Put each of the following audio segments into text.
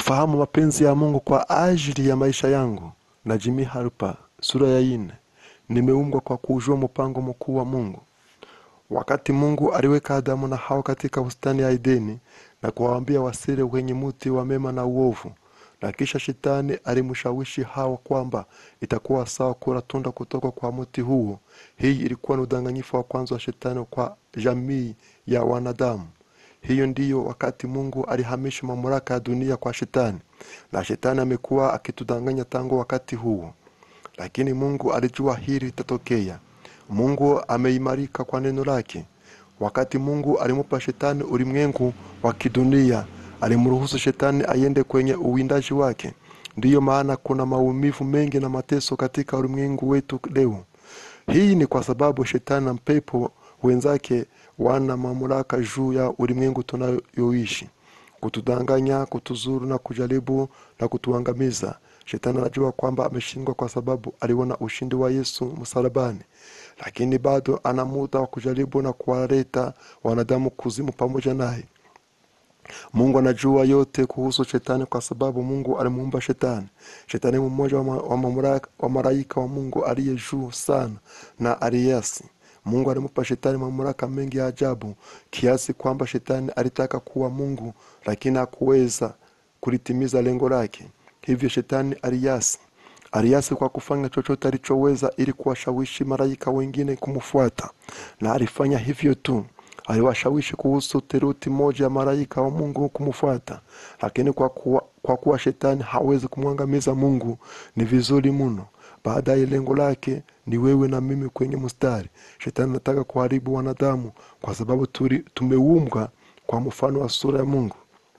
kufahamu mapenzi ya Mungu kwa ajili ya maisha yangu. Na Jimmy Harper sura ya ine. Nimeumbwa kwa kujua mpango mkuu wa Mungu. Wakati Mungu aliweka Adamu na Hawa katika bustani ya Edeni na kuwaambia wasile kwenye mti wa mema na uovu, na kisha shetani alimshawishi Hawa kwamba itakuwa sawa kula tunda kutoka kwa mti huo. Hii ilikuwa ni udanganyifu wa kwanza wa shetani kwa jamii ya wanadamu. Hiyo ndiyo wakati Mungu alihamisha mamlaka ya dunia kwa shetani, na shetani amekuwa akitudanganya tangu wakati huo. Lakini Mungu alijua hili litatokea. Mungu ameimarika kwa neno lake. Wakati Mungu alimupa shetani ulimwengu wa kidunia, alimruhusu shetani aiende kwenye uwindaji wake. Ndiyo maana kuna maumivu mengi na mateso katika ulimwengu wetu leo. Hii ni kwa sababu shetani na pepo wenzake wana mamlaka juu ya ulimwengu tunayoishi, kutudanganya, kutuzuru na kujaribu na kutuangamiza. Shetani anajua kwamba ameshindwa kwa sababu aliona ushindi wa Yesu msalabani, lakini bado ana muda wa kujaribu na kuwaleta wanadamu kuzimu pamoja naye. Mungu anajua yote kuhusu shetani kwa sababu Mungu alimuumba shetani. Shetani ni mmoja wa, ma, wa, mamlaka- wa malaika wa Mungu aliye juu sana na aliasi. Mungu alimupa shetani mamlaka mengi ya ajabu kiasi kwamba shetani alitaka kuwa Mungu lakini hakuweza kulitimiza lengo lake. Hivyo shetani aliasi. Aliasi kwa kufanya chochote alichoweza ili kuwashawishi malaika wengine kumfuata, na alifanya hivyo tu. Aliwashawishi kuhusu theluthi moja ya malaika wa Mungu kumfuata, lakini kwa kuwa, kwa kuwa shetani hawezi kumwangamiza Mungu, ni vizuri mno. Baadaye lengo lake ni wewe na mimi kwenye mstari. Shetani anataka kuharibu wanadamu kwa sababu tuli- tumeumbwa kwa mfano wa sura ya Mungu.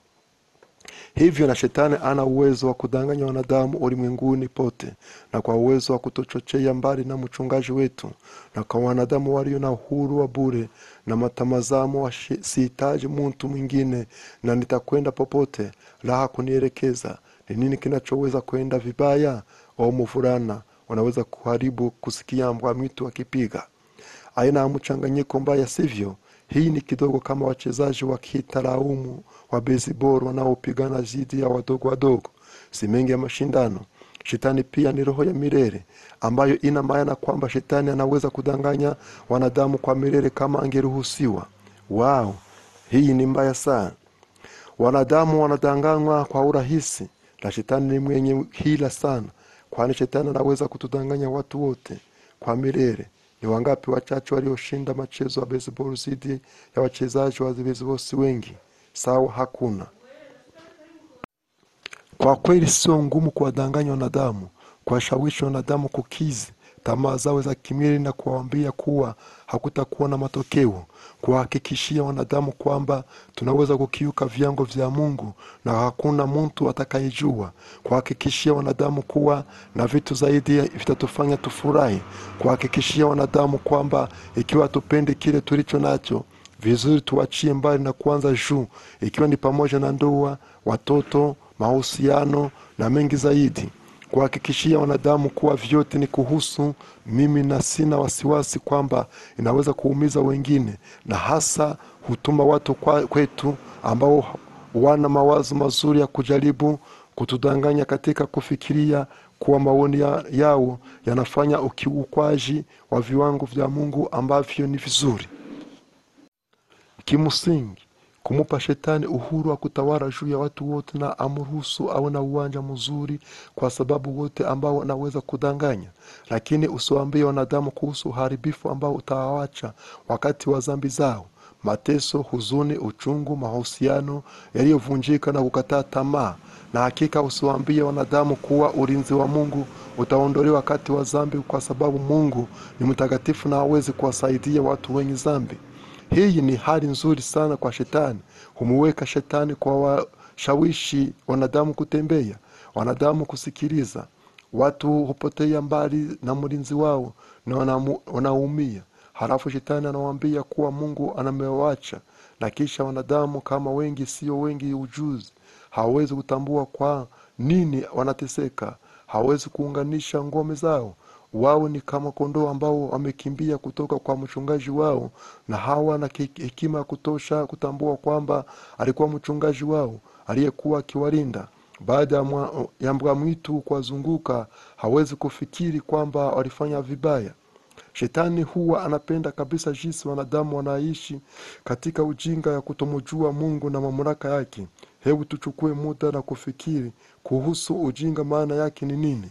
Hivyo na shetani ana uwezo wa kudanganya wanadamu ulimwenguni pote, na kwa uwezo wa kutochochea mbali na mchungaji wetu, na kwa wanadamu walio na uhuru wa bure na matamazamo wa shi- sihitaji muntu mwingine na nitakwenda popote, raha kunielekeza. Ni nini kinachoweza kwenda vibaya? Au mvulana wanaweza kuharibu kusikia mbwa mwitu akipiga aina ya mchanganyiko mbaya, sivyo? Hii ni kidogo kama wachezaji wa kitalaumu wa baseball wanaopigana dhidi ya wadogo wadogo, si mengi ya mashindano. Shetani pia ni roho ya milele ambayo ina maana kwamba shetani anaweza kudanganya wanadamu kwa milele kama angeruhusiwa. Wao, hii ni mbaya sana. Wanadamu wanadanganywa kwa urahisi, na shetani ni mwenye hila sana, kwani shetani anaweza kutudanganya watu wote kwa milele. Ni wangapi wachache walioshinda machezo ya baseball dhidi ya wachezaji wa baseball si wengi? Sawa, hakuna. Kwa kweli sio ngumu kuwadanganya wanadamu, kuwashawishi wanadamu kukizi tamaa zao za kimwili na kuwaambia kuwa hakutakuwa na matokeo, kuwahakikishia wanadamu kwamba tunaweza kukiuka viango vya Mungu na hakuna mtu atakayejua, kuwahakikishia wanadamu kuwa na vitu zaidi vitatufanya tufurahi, kuwahakikishia wanadamu kwamba ikiwa tupendi kile tulicho nacho vizuri tuachie mbali na kuanza juu, ikiwa ni pamoja na ndoa, watoto, mahusiano na mengi zaidi, kuhakikishia wanadamu kuwa vyote ni kuhusu mimi na sina wasiwasi kwamba inaweza kuumiza wengine, na hasa hutuma watu kwa, kwetu ambao wana mawazo mazuri ya kujaribu kutudanganya katika kufikiria kuwa maoni ya, yao yanafanya ukiukwaji wa viwango vya Mungu ambavyo ni vizuri. Kimsingi, kumupa shetani uhuru wa kutawala juu ya watu wote na amruhusu awe na uwanja mzuri, kwa sababu wote ambao wanaweza kudanganya, lakini usiwaambie wanadamu kuhusu uharibifu ambao utawawacha wakati wa dhambi zao, mateso, huzuni, uchungu, mahusiano yaliyovunjika na kukataa tamaa. Na hakika usiwaambie wanadamu kuwa ulinzi wa Mungu utaondolewa wakati wa dhambi, kwa sababu Mungu ni mtakatifu na hawezi kuwasaidia watu wenye dhambi. Hii ni hali nzuri sana kwa shetani. Humuweka shetani kwa washawishi wanadamu kutembea, wanadamu kusikiliza. Watu hupotea mbali na mlinzi wao na wanamu- wanaumia. Halafu shetani anawaambia kuwa Mungu anamewacha, na kisha wanadamu kama wengi sio wengi ujuzi, hawawezi kutambua kwa nini wanateseka, hawawezi kuunganisha ngome zao wao ni kama kondoo ambao wamekimbia kutoka kwa mchungaji wao na hawana ki- hekima ya kutosha kutambua kwamba alikuwa mchungaji wao aliyekuwa akiwalinda baada ya mwa- ya mbwa mwitu kuwazunguka hawezi kufikiri kwamba walifanya vibaya shetani huwa anapenda kabisa jinsi wanadamu wanaishi katika ujinga ya kutomjua mungu na mamlaka yake hebu tuchukue muda na kufikiri kuhusu ujinga maana yake ni nini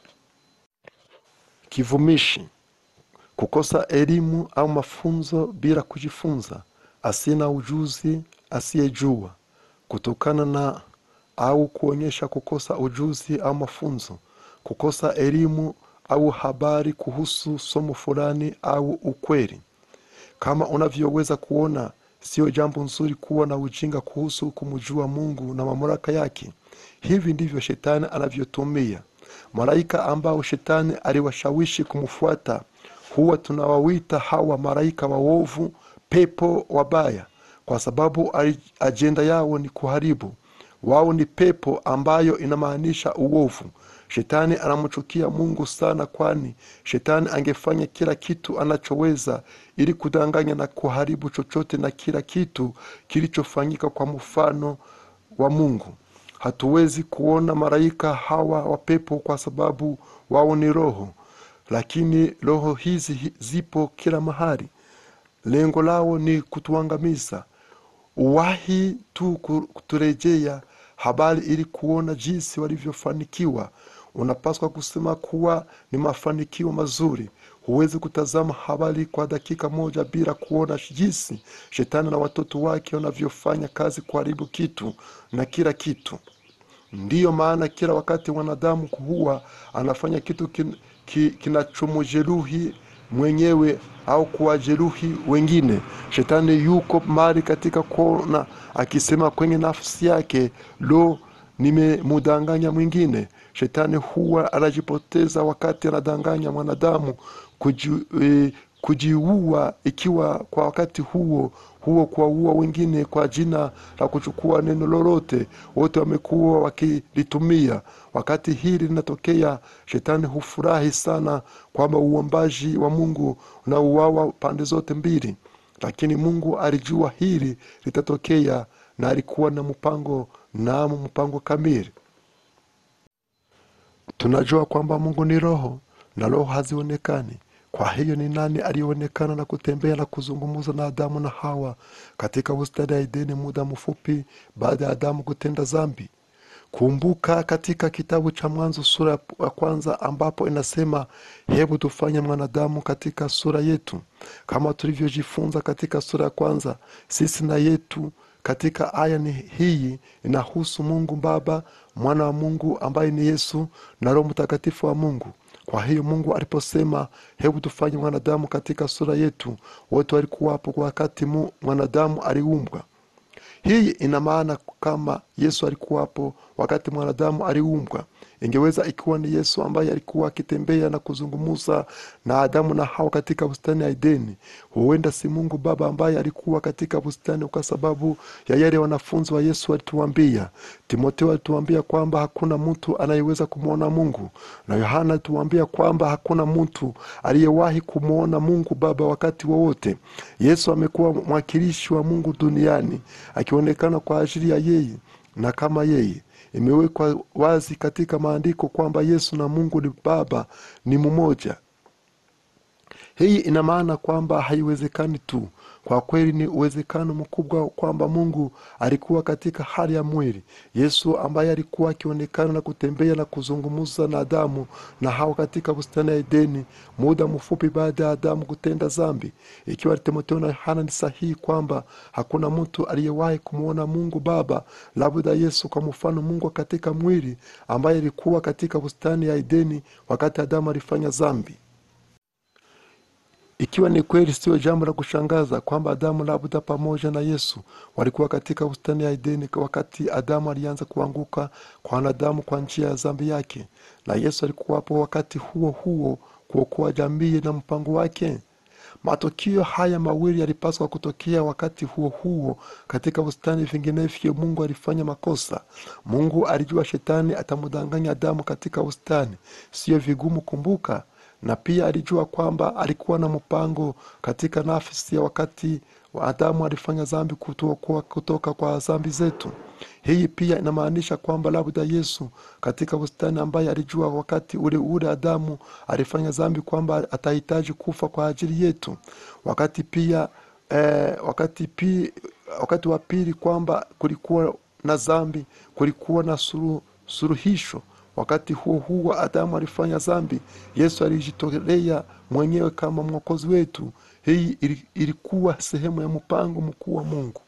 kivumishi kukosa elimu au mafunzo bila kujifunza asina ujuzi asiyejua kutokana na au kuonyesha kukosa ujuzi au mafunzo kukosa elimu au habari kuhusu somo fulani au ukweli kama unavyoweza kuona sio jambo nzuri kuwa na ujinga kuhusu kumjua mungu na mamlaka yake hivi ndivyo shetani anavyotumia malaika ambao shetani aliwashawishi kumfuata huwa tunawawita hawa malaika waovu pepo wabaya kwa sababu ari- ajenda yao ni kuharibu wao ni pepo ambayo inamaanisha uovu shetani anamchukia mungu sana kwani shetani angefanya kila kitu anachoweza ili kudanganya na kuharibu chochote na kila kitu kilichofanyika kwa mfano wa mungu hatuwezi kuona malaika hawa wa pepo kwa sababu wao ni roho lakini roho hizi hi- zipo kila mahali lengo lao ni kutuangamiza uwahi tu ku- kuturejea habari ili kuona jinsi walivyofanikiwa unapaswa kusema kuwa ni mafanikio mazuri huwezi kutazama habari kwa dakika moja bila kuona jinsi shetani na watoto wake wanavyofanya kazi kuharibu kitu na kila kitu ndiyo maana kila wakati wanadamu huwa anafanya kitu kin, ki, kinachomjeruhi mwenyewe au kuwajeruhi wengine shetani yuko mali katika kona akisema kwenye nafsi yake lo nimemudanganya mwingine shetani huwa anajipoteza wakati anadanganya mwanadamu kuji, e, kujiua ikiwa kwa wakati huo huo kuwaua wengine kwa jina la kuchukua neno lolote wote wamekuwa wakilitumia wakati hili linatokea shetani hufurahi sana kwamba uombaji wa mungu unauawa pande zote mbili lakini mungu alijua hili litatokea na alikuwa na mpango namo mpango kamili tunajua kwamba mungu ni roho na roho hazionekani kwa hiyo ni nani aliyeonekana na kutembea na kuzungumza na adamu na hawa katika bustani ya edeni muda mfupi baada ya adamu kutenda zambi kumbuka katika kitabu cha mwanzo sura ya kwanza ambapo inasema hebu tufanye mwanadamu katika sura yetu kama tulivyojifunza katika sura ya kwanza sisi na yetu katika aya ni hii inahusu mungu baba mwana wa mungu ambaye ni yesu na roho mtakatifu wa mungu kwa hiyo mungu aliposema hebu tufanye mwanadamu katika sura yetu wote walikuwapo kwa wakati mu, mwanadamu aliumbwa hii ina maana kama yesu alikuwapo wakati mwanadamu aliumbwa ingeweza ikiwa ni yesu ambaye alikuwa akitembea na kuzungumza na adamu na hawa katika bustani ya edeni huenda si mungu baba ambaye alikuwa katika bustani kwa sababu ya yale wanafunzi wa yesu walituambia timoteo alituambia kwamba hakuna mtu anayeweza kumwona mungu na yohana alituambia kwamba hakuna mtu aliyewahi kumwona mungu baba wakati wowote yesu amekuwa mwakilishi wa mungu duniani akionekana kwa ajili ya yeye na kama yeye imewekwa wazi katika maandiko kwamba yesu na mungu ni baba ni mmoja hii ina maana kwamba haiwezekani tu kwa kweli ni uwezekano mkubwa kwamba mungu alikuwa katika hali ya mwili yesu ambaye alikuwa akionekana na kutembea na kuzungumza na adamu na hawa katika bustani ya edeni muda mfupi baada ya adamu kutenda zambi ikiwa timotheo na yohana ni sahihi kwamba hakuna mtu aliyewahi kumwona mungu baba labda yesu kwa mfano mungu katika mwili ambaye alikuwa katika bustani ya edeni wakati adamu alifanya zambi ikiwa ni kweli sio jambo la kushangaza kwamba adamu labda pamoja na yesu walikuwa katika bustani ya edeni wakati adamu alianza kuanguka kwa wanadamu kwa njia ya zambi yake na yesu alikuwapo wakati huo huo kuokoa jamii na mpango wake matukio haya mawili yalipaswa kutokea wakati huo huo katika bustani vinginevyo mungu alifanya makosa mungu alijua shetani atamdanganya adamu katika bustani siyo vigumu kumbuka na pia alijua kwamba alikuwa na mpango katika nafsi ya wakati adamu alifanya dhambi kutoka, kutoka kwa dhambi zetu hii pia inamaanisha kwamba labda yesu katika bustani ambaye alijua wakati ule ule adamu alifanya dhambi kwamba atahitaji kufa kwa ajili yetu wakati pia eh, wakati, pi, wakati wa pili kwamba kulikuwa na dhambi kulikuwa na suru, suruhisho wakati huo huo adamu alifanya dhambi yesu alijitolea mwenyewe kama mwokozi wetu hii ili- ilikuwa sehemu ya mpango mkuu wa mungu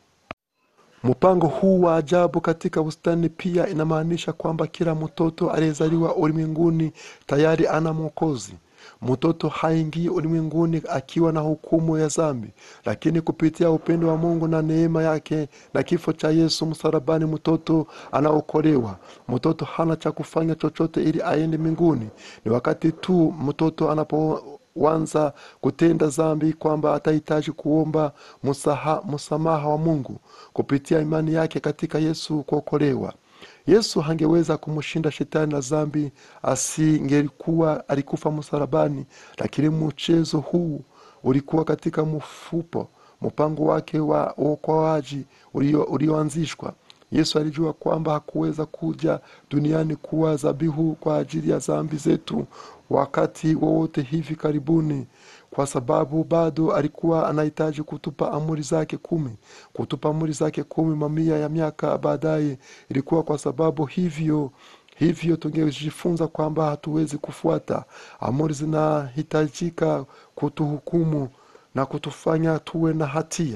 mpango huu wa ajabu katika bustani pia inamaanisha kwamba kila mtoto aliyezaliwa ulimwenguni tayari ana mwokozi mtoto haingii ulimwenguni akiwa na hukumu ya dhambi lakini kupitia upendo wa mungu na neema yake na kifo cha yesu msalabani mtoto anaokolewa mtoto hana cha kufanya chochote ili aende mbinguni ni wakati tu mtoto anapoanza kutenda dhambi kwamba atahitaji kuomba musaha, msamaha wa mungu kupitia imani yake katika yesu kuokolewa yesu hangeweza kumshinda shetani na dhambi asingelikuwa alikufa msalabani lakini mchezo huu ulikuwa katika mfupo mpango wake wa uokoaji ulio- ulioanzishwa yesu alijua kwamba hakuweza kuja duniani kuwa dhabihu kwa ajili ya dhambi zetu wakati wowote hivi karibuni kwa sababu bado alikuwa anahitaji kutupa amri zake kumi kutupa amri zake kumi mamia ya miaka baadaye ilikuwa kwa sababu hivyo hivyo tungejifunza kwamba hatuwezi kufuata amri zinahitajika kutuhukumu na kutufanya tuwe na hatia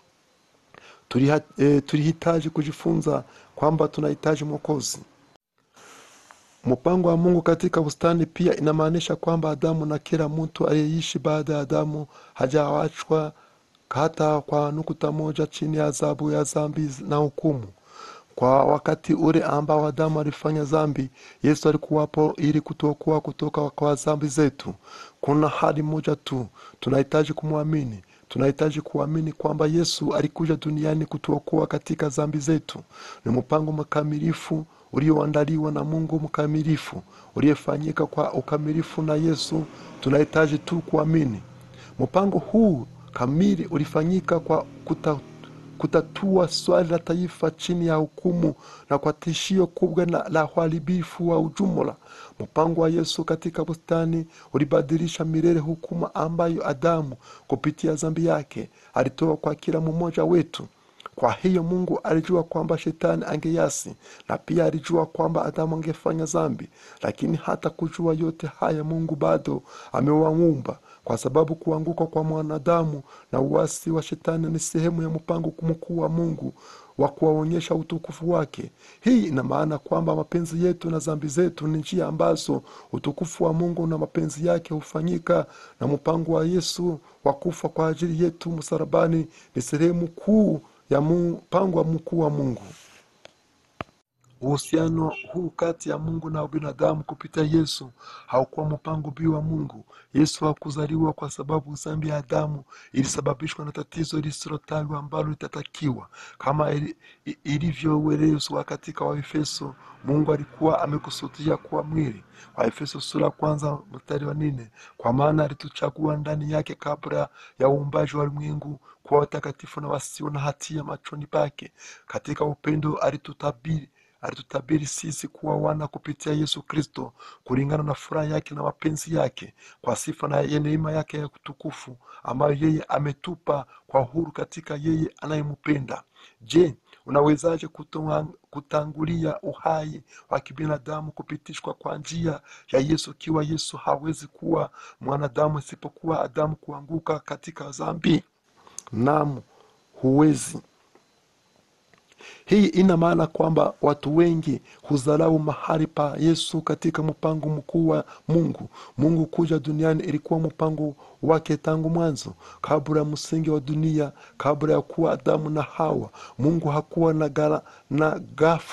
Tuliha- eh, tulihitaji kujifunza kwamba tunahitaji mwokozi mpango wa mungu katika bustani pia inamaanisha kwamba adamu na kila mtu aliyeishi baada ya adamu hajawachwa hata kwa nukuta moja chini ya adhabu ya dhambi na hukumu kwa wakati ule ambao adamu alifanya dhambi yesu alikuwapo ili kutuokoa kutoka kwa dhambi zetu kuna hali moja tu tunahitaji kumwamini tunahitaji kuamini kwamba yesu alikuja duniani kutuokoa katika dhambi zetu ni mpango mkamilifu ulioandaliwa na mungu mkamilifu uliyefanyika kwa ukamilifu na yesu tunahitaji tu kuamini mpango huu kamili ulifanyika kwa kuta, kutatua swali la taifa chini ya hukumu na kwa tishio kubwa na la uharibifu wa ujumla mpango wa yesu katika bustani ulibadilisha milele hukumu ambayo adamu kupitia dhambi yake alitoa kwa kila mmoja wetu kwa hiyo mungu alijua kwamba shetani angeyasi na pia alijua kwamba adamu angefanya dhambi lakini hata kujua yote haya mungu bado amewaumba kwa sababu kuanguka kwa mwanadamu na uasi wa shetani ni sehemu ya mpango mkuu wa mungu wa kuwaonyesha utukufu wake hii ina maana kwamba mapenzi yetu na dhambi zetu ni njia ambazo utukufu wa mungu na mapenzi yake hufanyika na mpango wa yesu wa kufa kwa ajili yetu msalabani ni sehemu kuu ya mpango wa mkuu wa mungu uhusiano huu kati ya mungu na binadamu kupitia yesu haukuwa mpango bii wa mungu yesu hakuzaliwa kwa sababu dhambi ya adamu ilisababishwa na tatizo lisilotajwa ambalo litatakiwa kama ili- i- ilivyoelezwa katika waefeso mungu alikuwa amekusudia kuwa mwili waefeso sura ya kwanza mstari wa nne kwa maana alituchagua ndani yake kabla ya uumbaji wa ulimwengu kuwa watakatifu na wasio na hatia machoni pake katika upendo alitutabiri alitutabiri sisi kuwa wana kupitia yesu kristo kulingana na furaha yake na mapenzi yake kwa sifa na ya neema yake ya utukufu ambayo yeye ametupa kwa uhuru katika yeye anayempenda je unawezaje kutoa- kutangulia uhai wa kibinadamu kupitishwa kwa njia ya yesu ikiwa yesu hawezi kuwa mwanadamu isipokuwa adamu kuanguka katika dhambi nam huwezi hii ina maana kwamba watu wengi hudharau mahali pa yesu katika mpango mkuu wa mungu mungu kuja duniani ilikuwa mpango wake tangu mwanzo kabla ya msingi wa dunia kabla ya kuwa adamu na hawa mungu hakuwa na, gara, na gafra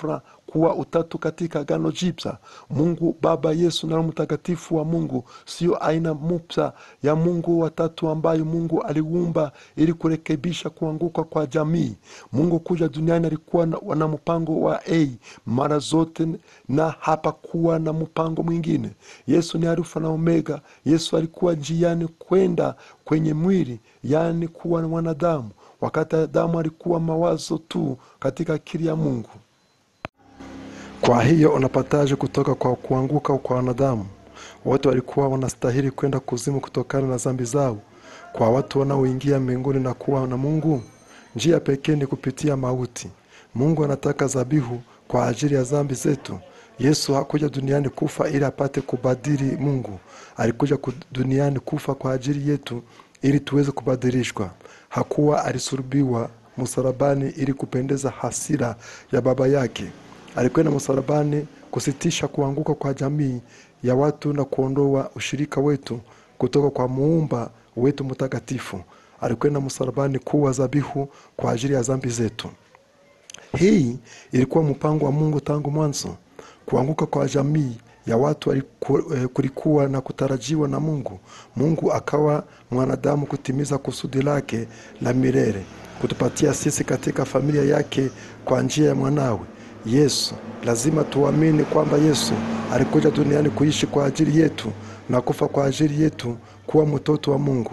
kuwa utatu katika Agano Jipya. Mungu Baba, Yesu na Roho Mtakatifu wa Mungu sio aina mpya ya Mungu watatu ambayo Mungu aliumba ili kurekebisha kuanguka kwa jamii. Mungu kuja duniani alikuwa na, na mpango wa A mara zote na hapakuwa na mpango mwingine. Yesu ni Alfa na Omega. Yesu alikuwa njiani kwenda kwenye mwili, yaani kuwa mwanadamu, wakati Adamu alikuwa mawazo tu katika akili ya Mungu. Kwa hiyo unapataje kutoka kwa kuanguka kwa wanadamu? Wote walikuwa wanastahili kwenda kuzimu kutokana na dhambi zao. Kwa watu wanaoingia mbinguni na kuwa na Mungu, njia pekee ni kupitia mauti. Mungu anataka dhabihu kwa ajili ya dhambi zetu. Yesu hakuja duniani kufa ili apate kubadili Mungu. Alikuja ku- duniani kufa kwa ajili yetu ili tuweze kubadilishwa. Hakuwa alisulubiwa msalabani ili kupendeza hasira ya baba yake. Alikwenda msalabani kusitisha kuanguka kwa jamii ya watu na kuondoa ushirika wetu kutoka kwa muumba wetu mtakatifu. Alikwenda msalabani kuwa dhabihu kwa ajili ya dhambi zetu. Hii ilikuwa mpango wa Mungu tangu mwanzo. Kuanguka kwa jamii ya watu aliku- eh, kulikuwa na kutarajiwa na Mungu. Mungu akawa mwanadamu kutimiza kusudi lake la milele, kutupatia sisi katika familia yake kwa njia ya mwanawe Yesu. Lazima tuamini kwamba Yesu alikuja duniani kuishi kwa ajili yetu na kufa kwa ajili yetu, kuwa mtoto wa Mungu.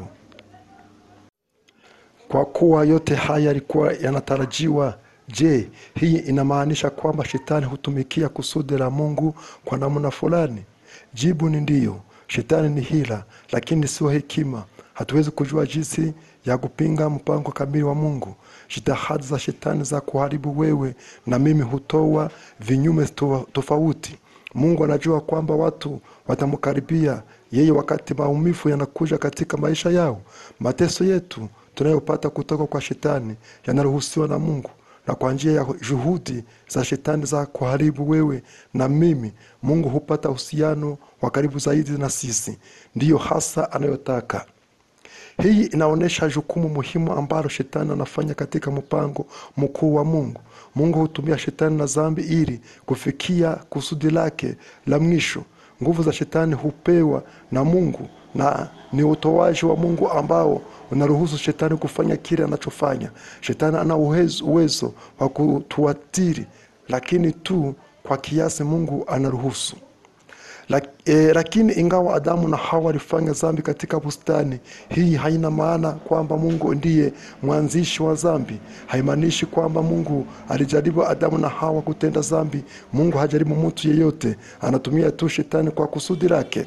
Kwa kuwa yote haya yalikuwa yanatarajiwa, je, hii inamaanisha kwamba shetani hutumikia kusudi la Mungu kwa namna fulani? Jibu ni ndiyo. Shetani ni hila, lakini sio hekima. Hatuwezi kujua jinsi ya kupinga mpango kamili wa Mungu. Jitihada za shetani za kuharibu wewe na mimi hutoa vinyume to- tofauti. Mungu anajua kwamba watu watamkaribia yeye wakati maumivu yanakuja katika maisha yao. Mateso yetu tunayopata kutoka kwa shetani yanaruhusiwa na Mungu, na kwa njia ya juhudi za shetani za kuharibu wewe na mimi, Mungu hupata uhusiano wa karibu zaidi na sisi. Ndiyo hasa anayotaka. Hii inaonyesha jukumu muhimu ambalo shetani anafanya katika mpango mkuu wa Mungu. Mungu hutumia shetani na dhambi ili kufikia kusudi lake la mwisho. Nguvu za shetani hupewa na Mungu na ni utoaji wa Mungu ambao unaruhusu shetani kufanya kile anachofanya. Shetani ana uwezo, uwezo wa kutuathiri, lakini tu kwa kiasi Mungu anaruhusu. Lak, e, lakini ingawa Adamu na Hawa walifanya dhambi katika bustani, hii haina maana kwamba Mungu ndiye mwanzishi wa dhambi. Haimaanishi kwamba Mungu alijaribu Adamu na Hawa kutenda dhambi. Mungu hajaribu mtu yeyote, anatumia tu shetani kwa kusudi lake.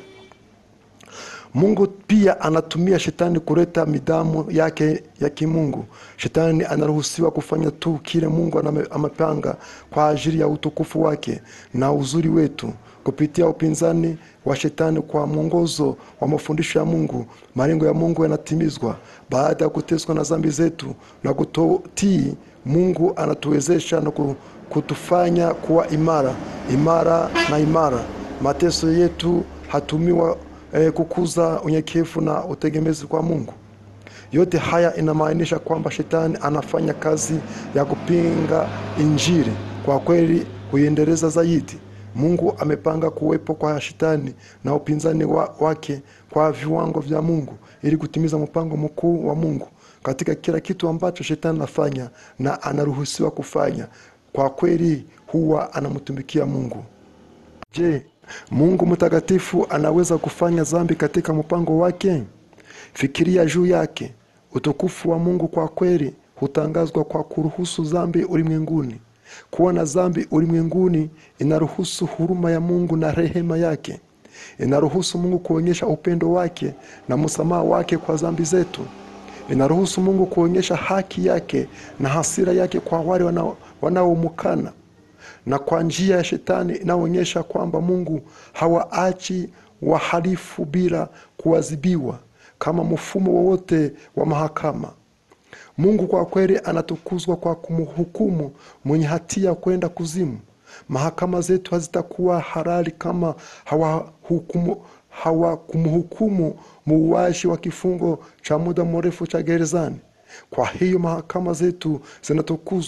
Mungu pia anatumia shetani kuleta midamu yake ya kimungu. Shetani anaruhusiwa kufanya tu kile Mungu aname- amepanga kwa ajili ya utukufu wake na uzuri wetu. Kupitia upinzani wa shetani kwa mwongozo wa mafundisho ya Mungu, malengo ya Mungu yanatimizwa. Baada ya kuteswa na dhambi zetu na kutotii, Mungu anatuwezesha na ku- kutufanya kuwa imara imara na imara. Mateso yetu hatumiwa eh, kukuza unyenyekevu na utegemezi kwa Mungu. Yote haya inamaanisha kwamba shetani anafanya kazi ya kupinga Injili, kwa kweli kuiendeleza zaidi. Mungu amepanga kuwepo kwa shetani na upinzani wa, wake kwa viwango vya Mungu ili kutimiza mpango mkuu wa Mungu katika kila kitu ambacho shetani anafanya na anaruhusiwa kufanya. Kwa kweli huwa anamtumikia Mungu. Je, Mungu mtakatifu anaweza kufanya dhambi katika mpango wake? Fikiria juu yake. Utukufu wa Mungu kwa kweli hutangazwa kwa kuruhusu dhambi ulimwenguni. Kuwa na dhambi ulimwenguni inaruhusu huruma ya Mungu na rehema yake. Inaruhusu Mungu kuonyesha upendo wake na msamaha wake kwa dhambi zetu. Inaruhusu Mungu kuonyesha haki yake na hasira yake kwa wale wanao- wanaomkana na kwa njia ya shetani inaonyesha kwamba Mungu hawaachi wahalifu bila kuadhibiwa kama mfumo wowote wa mahakama. Mungu kwa kweli anatukuzwa kwa kumhukumu mwenye hatia kwenda kuzimu. Mahakama zetu hazitakuwa halali kama hawahukumu hawakumhukumu muuaji wa kifungo cha muda mrefu cha gerezani. Kwa hiyo mahakama zetu zinatukuzwa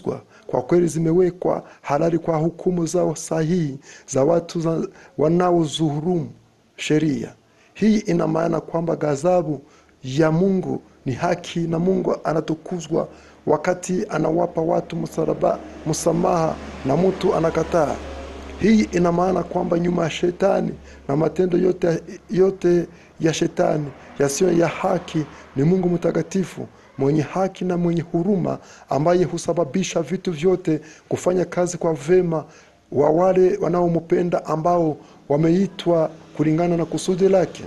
kwa kweli zimewekwa halali kwa hukumu zao sahihi za watu za- wanaozuhurumu sheria. Hii ina maana kwamba ghadhabu ya Mungu ni haki na Mungu anatukuzwa wakati anawapa watu msalaba, msamaha na mtu anakataa. Hii ina maana kwamba nyuma ya shetani na matendo yote, yote ya shetani yasiyo ya haki ni Mungu mtakatifu mwenye haki na mwenye huruma ambaye husababisha vitu vyote kufanya kazi kwa vema wa wale wanaompenda ambao wameitwa kulingana na kusudi lake.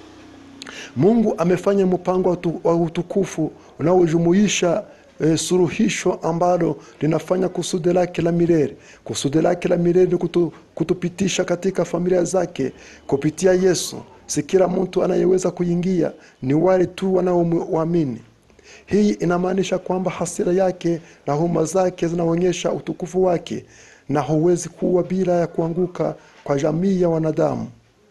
Mungu amefanya mpango wa utu- wa utukufu unaojumuisha e, suruhisho ambalo linafanya kusudi lake la milele. Kusudi lake la milele ni kutu, kutupitisha katika familia zake kupitia Yesu. Si kila mtu anayeweza kuingia, ni wale tu wanaomwamini. Hii inamaanisha kwamba hasira yake na huruma zake zinaonyesha utukufu wake, na huwezi kuwa bila ya kuanguka kwa jamii ya wanadamu.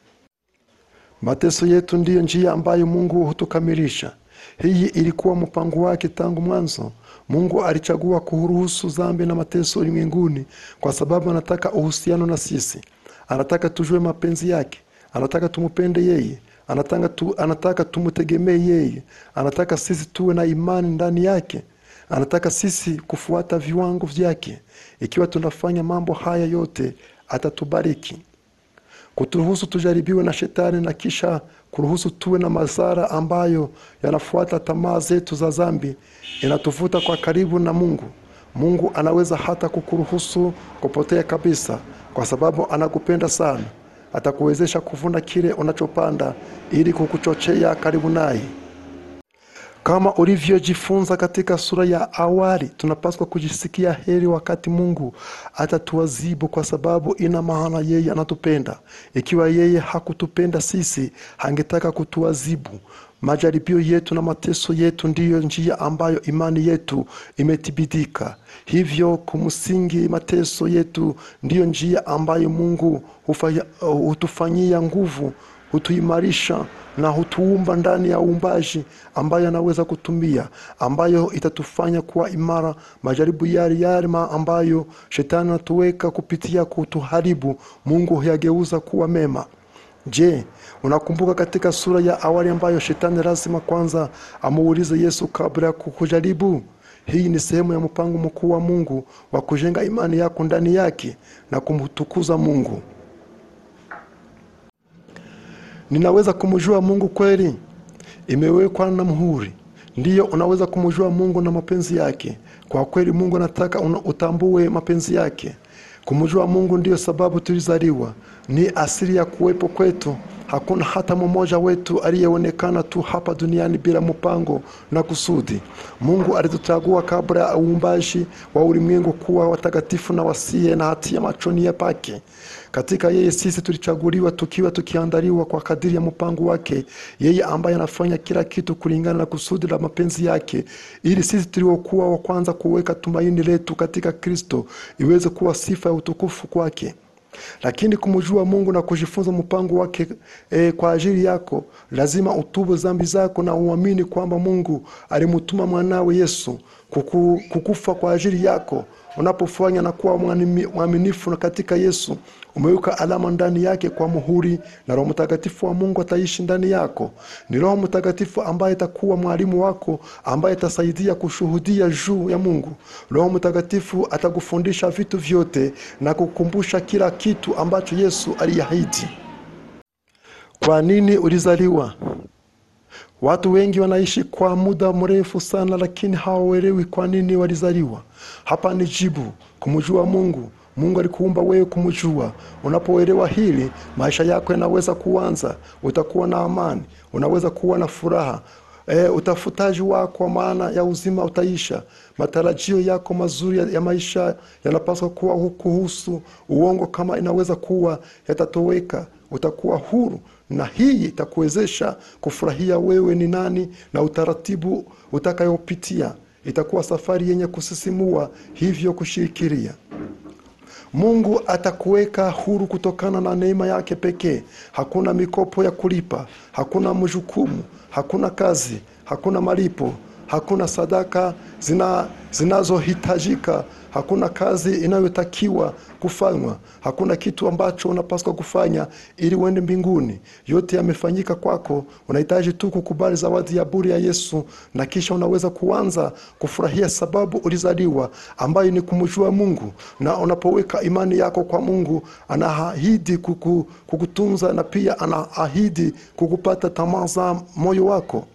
Mateso yetu ndiyo njia ambayo Mungu hutukamilisha. Hii ilikuwa mpango wake tangu mwanzo. Mungu alichagua kuruhusu dhambi na mateso ulimwenguni kwa sababu anataka uhusiano na sisi. Anataka tujue mapenzi yake, anataka tumupende yeye, anataka, tu, anataka tumtegemee yeye, anataka sisi tuwe na imani ndani yake, anataka sisi kufuata viwango vyake. Ikiwa tunafanya mambo haya yote, atatubariki kuturuhusu tujaribiwe na shetani na kisha kuruhusu tuwe na madhara ambayo yanafuata tamaa zetu za dhambi inatuvuta kwa karibu na Mungu. Mungu anaweza hata kukuruhusu kupotea kabisa, kwa sababu anakupenda sana. Atakuwezesha kuvuna kile unachopanda ili kukuchochea karibu naye. Kama ulivyojifunza katika sura ya awali, tunapaswa kujisikia heri wakati Mungu atatuadhibu, kwa sababu ina maana yeye anatupenda. Ikiwa yeye hakutupenda sisi, hangetaka kutuadhibu. Majaribio yetu na mateso yetu ndiyo njia ambayo imani yetu imethibitika. Hivyo kumsingi, mateso yetu ndiyo njia ambayo Mungu hufanya- hutufanyia nguvu hutuimarisha na hutuumba ndani ya uumbaji ambayo anaweza kutumia, ambayo itatufanya kuwa imara. Majaribu yale yale ma- ambayo shetani anatuweka kupitia kutuharibu, Mungu huyageuza kuwa mema. Je, unakumbuka katika sura ya awali ambayo shetani lazima kwanza amuulize Yesu kabla ya kukujaribu? Hii ni sehemu ya mpango mkuu wa Mungu wa kujenga imani yako ndani yake na kumtukuza Mungu. Ninaweza kumjua Mungu kweli? Imewekwa na muhuri. Ndiyo, unaweza kumjua Mungu na mapenzi yake. Kwa kweli, Mungu anataka una- utambue mapenzi yake. Kumjua Mungu ndiyo sababu tulizaliwa, ni asili ya kuwepo kwetu. Hakuna hata mmoja wetu aliyeonekana tu hapa duniani bila mpango na kusudi. Mungu alituchagua kabla ya uumbaji wa ulimwengu kuwa watakatifu na wasiye na hatia machoni ya pake. Katika yeye sisi tulichaguliwa tukiwa tukiandaliwa kwa kadiri ya mpango wake, yeye ambaye anafanya kila kitu kulingana na kusudi la mapenzi yake, ili sisi tuliokuwa wa kwanza kuweka tumaini letu katika Kristo iweze kuwa sifa ya utukufu kwake. Lakini kumjua Mungu na kujifunza mpango wake e, kwa ajili yako, lazima utubu dhambi zako na uamini kwamba Mungu alimtuma mwanawe Yesu kuku, kukufa kwa ajili yako. Unapofanya na kuwa mwanimi- mwaminifu na katika Yesu, umeweka alama ndani yake kwa muhuri, na Roho Mtakatifu wa Mungu ataishi ndani yako. Ni Roho Mtakatifu ambaye atakuwa mwalimu wako, ambaye atasaidia kushuhudia juu ya Mungu. Roho Mtakatifu atakufundisha vitu vyote na kukumbusha kila kitu ambacho Yesu aliahidi. Kwa nini ulizaliwa? Watu wengi wanaishi kwa muda mrefu sana, lakini hawaelewi kwa nini walizaliwa. Hapa ni jibu: kumjua Mungu. Mungu alikuumba wewe kumjua. Unapoelewa hili, maisha yako yanaweza kuanza. Utakuwa na amani, unaweza kuwa na furaha. E, utafutaji wako wa maana ya uzima utaisha. Matarajio yako mazuri ya, ya maisha yanapaswa kuwa kuhusu uongo, kama inaweza kuwa yatatoweka. Utakuwa huru na hii itakuwezesha kufurahia wewe ni nani na utaratibu utakayopitia. Itakuwa safari yenye kusisimua, hivyo kushirikiria. Mungu atakuweka huru kutokana na neema yake pekee. Hakuna mikopo ya kulipa, hakuna mjukumu, hakuna kazi, hakuna malipo, hakuna sadaka zina zinazohitajika, hakuna kazi inayotakiwa kufanywa hakuna kitu ambacho unapaswa kufanya ili uende mbinguni yote yamefanyika kwako unahitaji tu kukubali zawadi ya bure ya yesu na kisha unaweza kuanza kufurahia sababu ulizaliwa ambayo ni kumjua mungu na unapoweka imani yako kwa mungu anaahidi kuku, kukutunza na pia anaahidi kukupata tamaa za moyo wako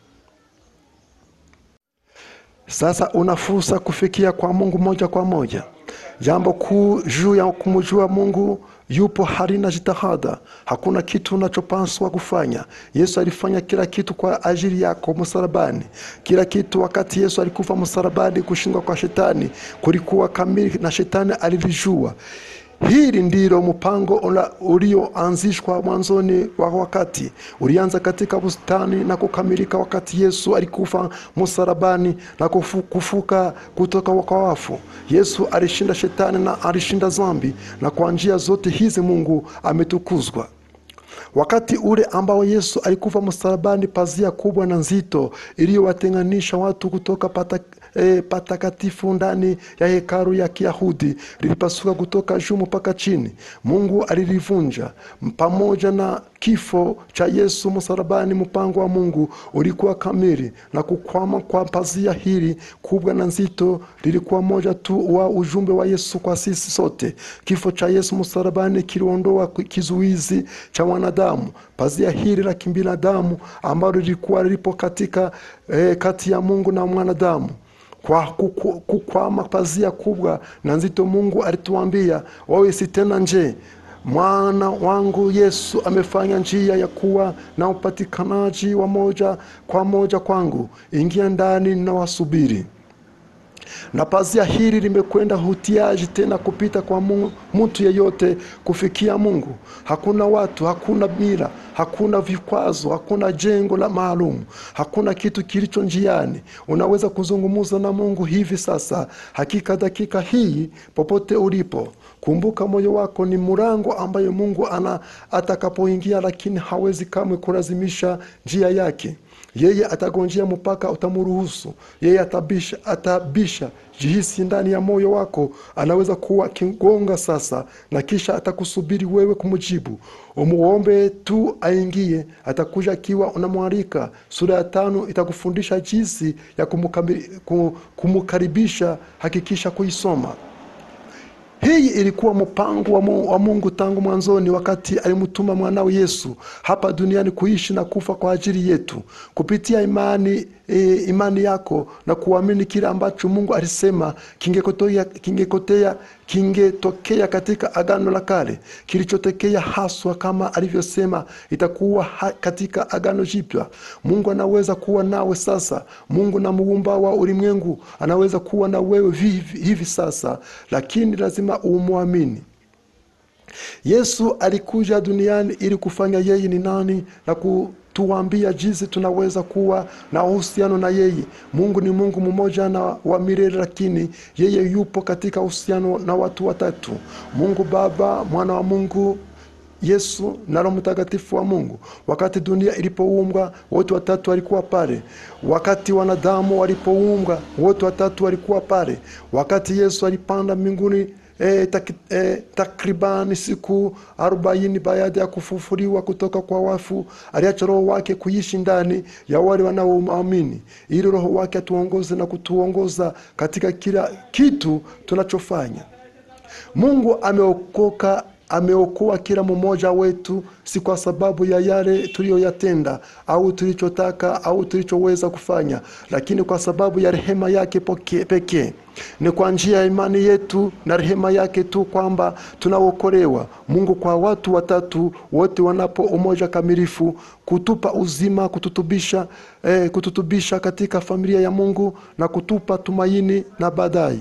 sasa una fursa kufikia kwa mungu moja kwa moja jambo kuu juu ya kumjua mungu yupo halina jitihada hakuna kitu unachopaswa kufanya yesu alifanya kila kitu kwa ajili yako msalabani kila kitu wakati yesu alikufa msalabani kushindwa kwa shetani kulikuwa kamili na shetani alilijua hili ndilo mpango ula- ulioanzishwa mwanzoni wa wakati ulianza katika bustani na kukamilika wakati yesu alikufa msalabani na kufu, kufuka kutoka kwa wafu yesu alishinda shetani na alishinda zambi na kwa njia zote hizi mungu ametukuzwa wakati ule ambao yesu alikufa msalabani pazia kubwa na nzito iliyowatenganisha watu kutoka pata, e, patakatifu ndani ya hekalu ya kiyahudi lilipasuka kutoka juu mpaka chini mungu alilivunja pamoja na kifo cha yesu msalabani mpango wa mungu ulikuwa kamili na kukwama kwa pazia hili kubwa na nzito lilikuwa moja tu wa ujumbe wa yesu kwa sisi sote kifo cha yesu msalabani kiliondoa kizuizi cha wanadamu pazia hili la kibinadamu ambalo lilikuwa lipo katika eh, kati ya mungu na mwanadamu kwa kuku- kukwama pazia kubwa na nzito mungu alituambia wawe si tena nje mwana wangu yesu amefanya njia ya kuwa na upatikanaji wa moja kwa moja kwangu ingia ndani na wasubiri na pazia hili limekwenda hutiaji tena kupita kwa Mungu- mtu yeyote kufikia mungu hakuna watu hakuna mila hakuna vikwazo hakuna jengo la maalum hakuna kitu kilicho njiani unaweza kuzungumza na mungu hivi sasa hakika dakika hii popote ulipo kumbuka moyo wako ni mlango ambayo mungu ana atakapoingia lakini hawezi kamwe kulazimisha njia yake yeye atagonjea mpaka utamruhusu yeye atabisha, atabisha jihisi ndani ya moyo wako anaweza kuwa akigonga sasa na kisha atakusubiri wewe kumjibu umuombe tu aingie atakuja akiwa unamwalika sura ya tano itakufundisha jinsi ya kumukami- ku- kumukaribisha hakikisha kuisoma hii ilikuwa mpango wa Mungu, wa Mungu tangu mwanzoni, wakati alimtuma mwanawe Yesu hapa duniani kuishi na kufa kwa ajili yetu. Kupitia imani e, imani yako na kuamini kile ambacho Mungu alisema kingekotea kingekotea kingetokea katika Agano la Kale, kilichotokea haswa kama alivyosema itakuwa ha, katika Agano Jipya. Mungu anaweza kuwa nawe sasa. Mungu na muumba wa ulimwengu anaweza kuwa na wewe hivi, hivi sasa, lakini lazima umwamini. Yesu alikuja duniani ili kufanya yeye ni nani na kutuambia jinsi tunaweza kuwa na uhusiano na yeye. Mungu ni Mungu mmoja na wa milele, lakini yeye yupo katika uhusiano na watu watatu: Mungu Baba, mwana wa Mungu Yesu na Roho Mtakatifu wa Mungu. Wakati dunia ilipoumbwa, wote watatu walikuwa pale. Wakati wanadamu walipoumbwa, wote watatu walikuwa pale. Wakati Yesu alipanda mbinguni E, tak, e, takribani siku arobaini baada ya kufufuliwa kutoka kwa wafu, aliacha roho wake kuishi ndani ya wale wanaoamini, ili roho wake atuongoze na kutuongoza katika kila kitu tunachofanya. Mungu ameokoka ameokoa kila mmoja wetu, si kwa sababu ya yale tuliyoyatenda au tulichotaka au tulichoweza kufanya, lakini kwa sababu ya rehema yake poke- pekee. Ni kwa njia ya imani yetu na rehema yake tu kwamba tunaokolewa. Mungu kwa watu watatu wote wanapo umoja kamilifu, kutupa uzima, kututubisha, eh, kututubisha katika familia ya Mungu na kutupa tumaini na baadaye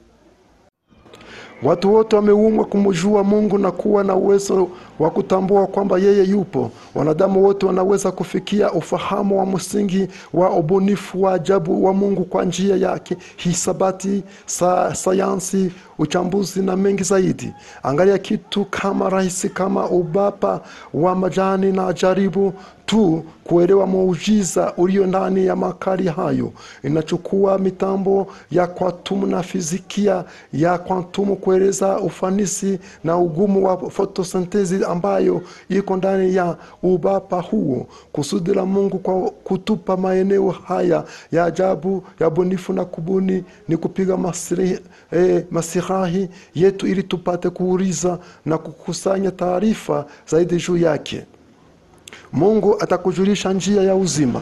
Watu wote wameumbwa kumjua Mungu na kuwa na uwezo wa kutambua kwamba yeye yupo. Wanadamu wote wanaweza kufikia ufahamu wa msingi wa ubunifu wa ajabu wa Mungu kwa njia yake hisabati, sa, sayansi, uchambuzi na mengi zaidi. Angalia kitu kama rahisi kama ubapa wa majani na jaribu tu kuelewa muujiza ulio ndani ya makali hayo. Inachukua mitambo ya kwatumu na fizikia ya kwatumu kueleza ufanisi na ugumu wa fotosintezi ambayo iko ndani ya ubapa huo. Kusudi la Mungu kwa kutupa maeneo haya ya ajabu ya bunifu na kubuni ni kupiga masiri, eh, masirahi yetu ili tupate kuuliza na kukusanya taarifa zaidi juu yake. Mungu atakujulisha njia ya uzima.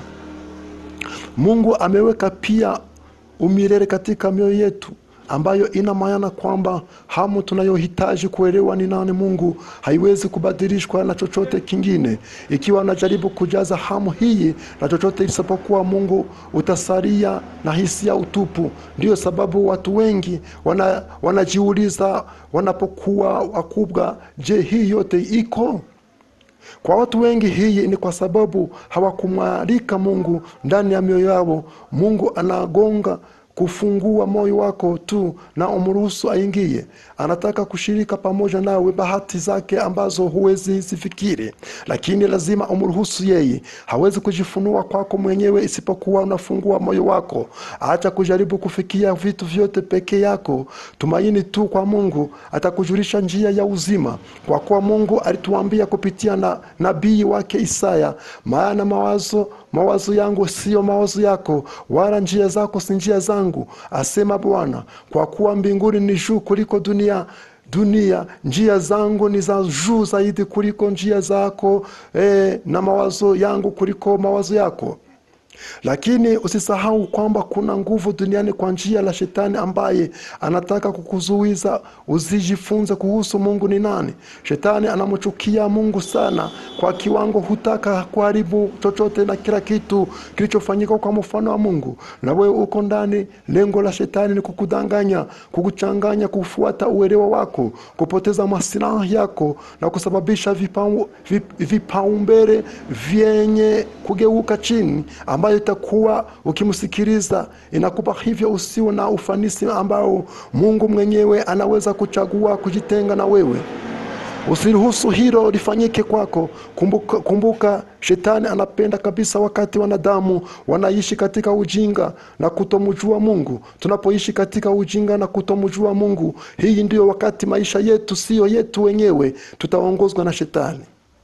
Mungu ameweka pia umilele katika mioyo yetu ambayo ina maana kwamba hamu tunayohitaji kuelewa ni nani Mungu haiwezi kubadilishwa na chochote kingine. Ikiwa unajaribu kujaza hamu hii na chochote isipokuwa Mungu, utasalia na hisia utupu. Ndiyo sababu watu wengi wana, wanajiuliza wanapokuwa wakubwa, je, hii yote iko? Kwa watu wengi hii ni kwa sababu hawakumwalika Mungu ndani ya mioyo yao. Mungu anagonga kufungua moyo wako tu na umruhusu aingie. Anataka kushirika pamoja nawe bahati zake ambazo huwezi zifikiri, lakini lazima umruhusu yeye. Hawezi kujifunua kwako mwenyewe isipokuwa unafungua moyo wako. Acha kujaribu kufikia vitu vyote peke yako, tumaini tu kwa Mungu, atakujulisha njia ya uzima, kwa kuwa Mungu alituambia kupitia na nabii wake Isaya, maana mawazo mawazo yangu siyo mawazo yako, wala njia zako si njia zangu, asema Bwana. Kwa kuwa mbinguni ni juu kuliko dunia dunia, njia zangu ni za juu zaidi kuliko njia zako, eh, na mawazo yangu kuliko mawazo yako. Lakini usisahau kwamba kuna nguvu duniani kwa njia la shetani ambaye anataka kukuzuiza usijifunze kuhusu Mungu ni nani. Shetani anamchukia Mungu sana kwa kiwango, hutaka kuharibu chochote na kila kitu kilichofanyika kwa mfano wa Mungu, na wewe uko ndani. Lengo la shetani ni kukudanganya, kukuchanganya, kufuata uelewa wako, kupoteza masilahi yako na kusababisha vipau- vip- vipaumbele vyenye kugeuka chini ambayo itakuwa ukimsikiliza inakupa hivyo usio na ufanisi ambao Mungu mwenyewe anaweza kuchagua kujitenga na wewe. Usiruhusu hilo lifanyike kwako. Kumbuka, kumbuka shetani anapenda kabisa wakati wanadamu wanaishi katika ujinga na kutomjua Mungu. Tunapoishi katika ujinga na kutomjua Mungu, hii ndiyo wakati maisha yetu siyo yetu wenyewe, tutaongozwa na shetani.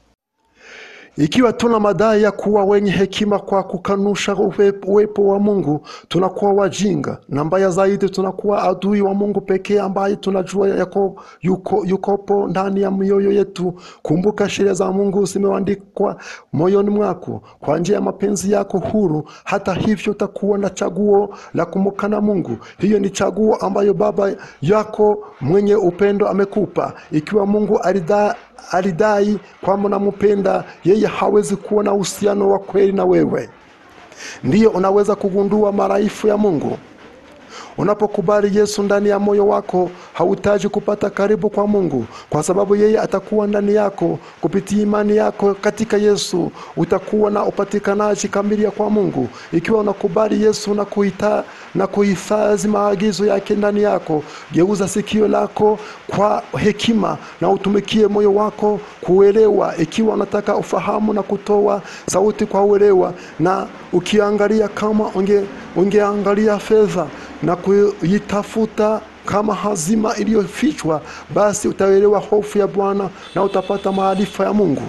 Ikiwa tuna madai ya kuwa wenye hekima kwa kukanusha uwe- uwepo wa Mungu, tunakuwa wajinga, na mbaya zaidi, tunakuwa adui wa Mungu pekee ambaye tunajua yako, yuko, yukopo ndani ya mioyo yetu. Kumbuka sheria za Mungu zimeandikwa moyoni mwako kwa njia ya mapenzi yako huru. Hata hivyo, utakuwa na chaguo la kumkana Mungu. Hiyo ni chaguo ambayo Baba yako mwenye upendo amekupa. Ikiwa Mungu alida alidai kwamba unampenda yeye, hawezi kuwa na uhusiano wa kweli na wewe. Ndiyo unaweza kugundua maraifu ya Mungu. Unapokubali Yesu ndani ya moyo wako, hauhitaji kupata karibu kwa Mungu, kwa sababu yeye atakuwa ndani yako. Kupitia imani yako katika Yesu, utakuwa na upatikanaji kamili kwa Mungu. Ikiwa unakubali Yesu na kuita na kuhifadhi maagizo yake ndani yako, geuza sikio lako kwa hekima na utumikie moyo wako kuelewa. Ikiwa unataka ufahamu na kutoa sauti kwa uelewa, na ukiangalia kama unge ungeangalia fedha na kuitafuta kama hazima iliyofichwa, basi utaelewa hofu ya Bwana na utapata maarifa ya Mungu.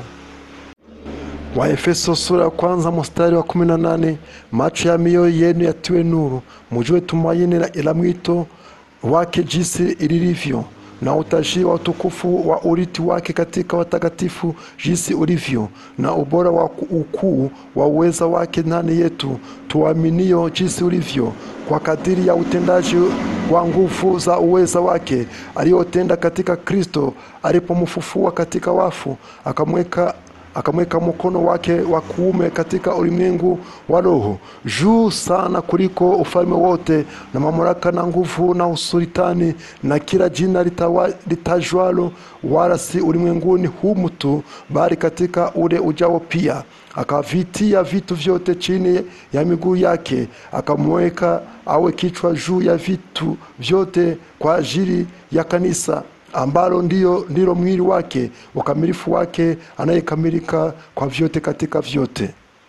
Waefeso sura ya kwanza mstari wa kumi na nane macho ya mioyo yenu yatiwe nuru, mujue tumaini la- la mwito wake jinsi lilivyo na utashi wa utukufu wa urithi wake katika watakatifu jinsi ulivyo, na ubora wa ukuu wa uweza wake ndani yetu tuaminio jinsi ulivyo, kwa kadiri ya utendaji wa nguvu za uweza wake aliyotenda katika Kristo alipomfufua katika wafu, akamweka akamweka mkono wake wa kuume katika ulimwengu wa roho juu sana kuliko ufalme wote na mamlaka na nguvu na usultani na kila jina litawa- litajwalo wala si ulimwenguni humu tu bali katika ule ujao pia akavitia vitu vyote chini ya miguu yake akamweka awe kichwa juu ya vitu vyote kwa ajili ya kanisa ambalo ndio ndilo mwili wake ukamilifu wake anayekamilika kwa vyote katika vyote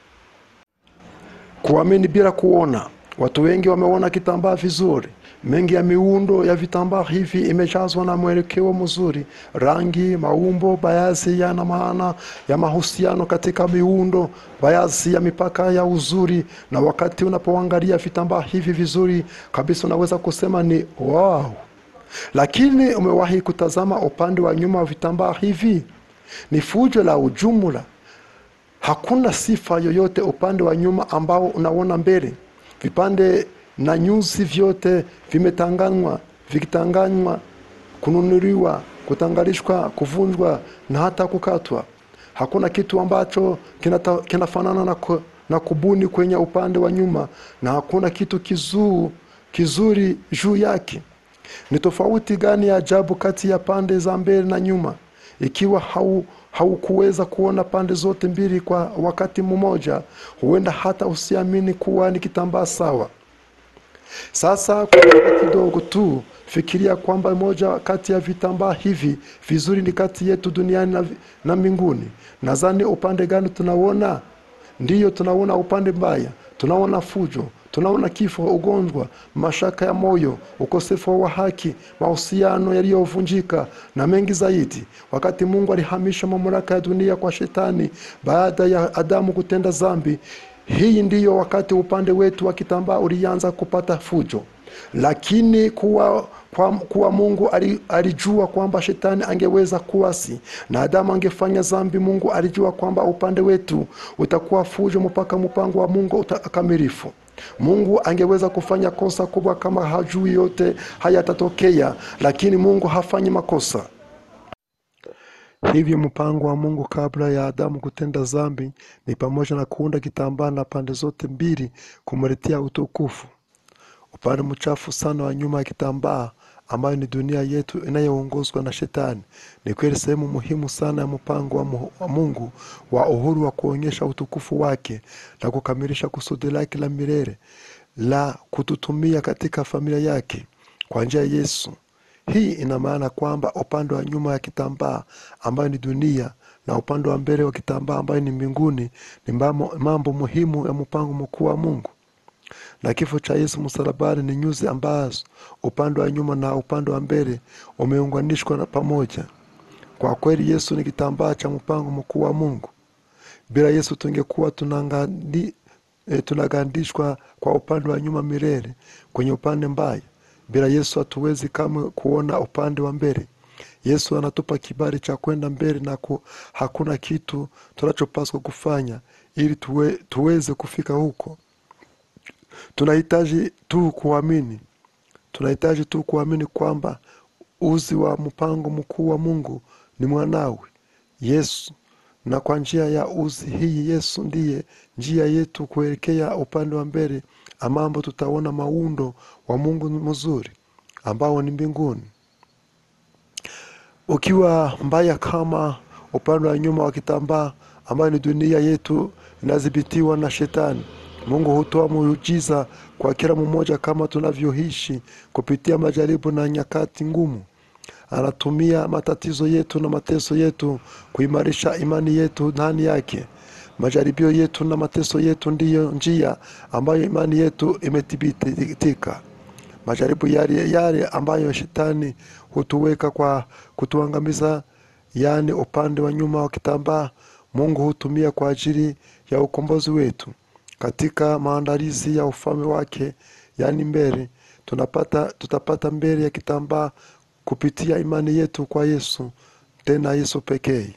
kuamini bila kuona watu wengi wameona kitambaa vizuri mengi ya miundo ya vitambaa hivi imejazwa na mwelekeo mzuri rangi maumbo baadhi yana maana ya mahusiano katika miundo baadhi ya mipaka ya uzuri na wakati unapoangalia vitambaa hivi vizuri kabisa unaweza kusema ni wow lakini umewahi kutazama upande wa nyuma wa vitambaa hivi ni fujo la ujumla hakuna sifa yoyote upande wa nyuma ambao unaona mbele vipande na nyuzi vyote vimetanganywa vikitanganywa kununuliwa kutangalishwa kuvunjwa na hata kukatwa hakuna kitu ambacho kinata- kinafanana na, ku, na kubuni kwenye upande wa nyuma na hakuna kitu kizuu kizuri juu yake ni tofauti gani ya ajabu kati ya pande za mbele na nyuma ikiwa hau haukuweza kuona pande zote mbili kwa wakati mmoja huenda hata usiamini kuwa ni kitambaa sawa sasa kwa muda kidogo tu fikiria kwamba moja kati ya vitambaa hivi vizuri ni kati yetu duniani na, vi- na mbinguni nadhani upande gani tunaona ndiyo tunaona upande mbaya tunaona fujo tunaona kifo ugonjwa mashaka ya moyo ukosefu wa haki mahusiano yaliyovunjika na mengi zaidi wakati mungu alihamisha mamlaka ya dunia kwa shetani baada ya adamu kutenda zambi hii ndiyo wakati upande wetu wa kitambaa ulianza kupata fujo lakini kuwa, kwa, kuwa mungu ali- alijua kwamba shetani angeweza kuasi na adamu angefanya zambi mungu alijua kwamba upande wetu utakuwa fujo mpaka mpango wa mungu utakamilifu mungu angeweza kufanya kosa kubwa kama hajui yote hayatatokea lakini mungu hafanyi makosa hivyo mpango wa mungu kabla ya adamu kutenda zambi ni pamoja na kuunda kitambaa na pande zote mbili kumletea utukufu upande mchafu sana wa nyuma ya kitambaa ambayo ni dunia yetu inayoongozwa na shetani ni kweli sehemu muhimu sana ya mpango wa, mu, wa mungu wa uhuru wa kuonyesha utukufu wake na kukamilisha kusudi lake la milele la kututumia katika familia yake kwa njia ya yesu hii ina maana kwamba upande wa nyuma ya kitambaa ambayo ni dunia na upande wa mbele wa kitambaa ambayo ni mbinguni ni mambo, mambo muhimu ya mpango mkuu wa mungu na kifo cha yesu msalabani ni nyuzi ambazo upande wa nyuma na upande wa mbele umeunganishwa na pamoja kwa kweli yesu ni kitambaa cha mpango mkuu wa mungu bila yesu tungekuwa tunangandi, e, tunagandishwa kwa upande wa nyuma milele kwenye upande mbaya bila yesu hatuwezi kamwe kuona upande wa mbele yesu anatupa kibali cha kwenda mbele na ku, hakuna kitu tunachopaswa kufanya ili tuwe, tuweze kufika huko tunahitaji tu kuamini tunahitaji tu kuamini kwamba uzi wa mpango mkuu wa mungu ni mwanawe yesu na kwa njia ya uzi hii yesu ndiye njia yetu kuelekea upande wa mbele amambo tutaona maundo wa mungu mzuri ambao ni mbinguni ukiwa mbaya kama upande wa nyuma wa kitambaa ambayo ni dunia yetu inadhibitiwa na shetani mungu hutoa muujiza kwa kila mmoja kama tunavyoishi kupitia majaribu na nyakati ngumu anatumia matatizo yetu na mateso yetu kuimarisha imani yetu ndani yake majaribio yetu na mateso yetu ndiyo njia ambayo imani yetu imethibitika majaribu yale yale ambayo shetani hutuweka kwa kutuangamiza yaani upande wa nyuma wa kitambaa mungu hutumia kwa ajili ya ukombozi wetu katika maandalizi ya ufalme wake yaani mbele tunapata tutapata mbele ya kitambaa kupitia imani yetu kwa yesu tena yesu pekee